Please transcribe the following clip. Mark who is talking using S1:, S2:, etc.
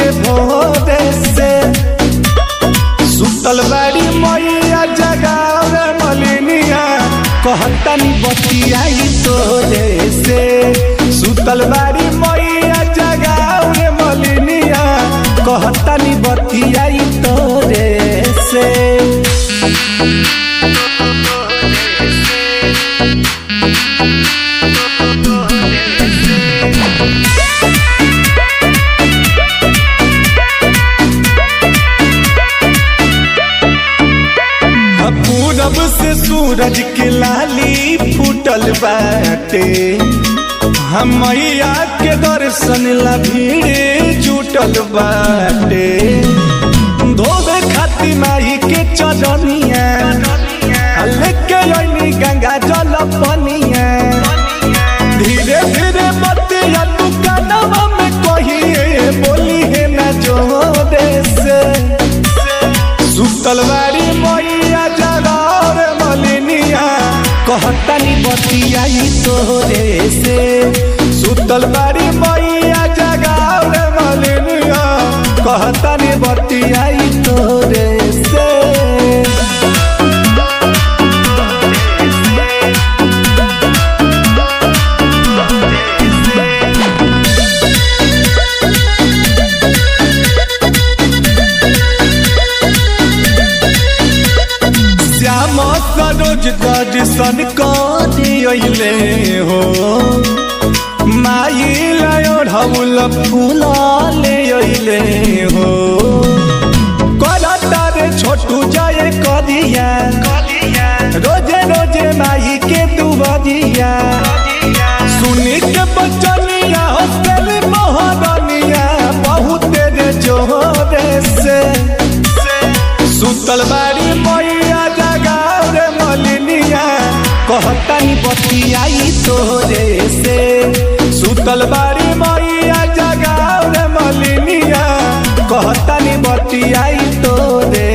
S1: रोजे भोरे से सुतल बाड़ी मैया जगावे मलिनिया कहतनी बतियाई तोरे से सुतल बाड़ी मैया जगावे मलिनिया कहतनी बतियाई तोरे से पूरब से सूरज के लाली फूटल बाटे हम मैया के दर्शन ला भीड़ जुटल बाटे धोबे खाती माई के चरनिया लेके अइनी गंगा जल पनिया धीरे धीरे बतिया तू कानवा में कहिए बोली है ना जोरे से सुतल बाड़ी मैया जगार मलिनिया कहतनी बतियाई तोरे से सुतल बाड़ी मैया जगार मलिनिया कहतनी बतियाई तोरे से श्याम सरोज दर्शन करिले हो माई लयो ढौल फूल ले अइले हो करता रे छोटू जय करिया रोजे रोजे माई के दुबरिया सुनी के बचनिया हॉस्टल मोहरनिया बहुत रे जोरे से सुतल बाड़ी मैया जगार मलिनिया कहतनी बतियाई तोरे से सुतल बाड़ी मैया जगार मलिनिया कहतनी बतियाई तोरे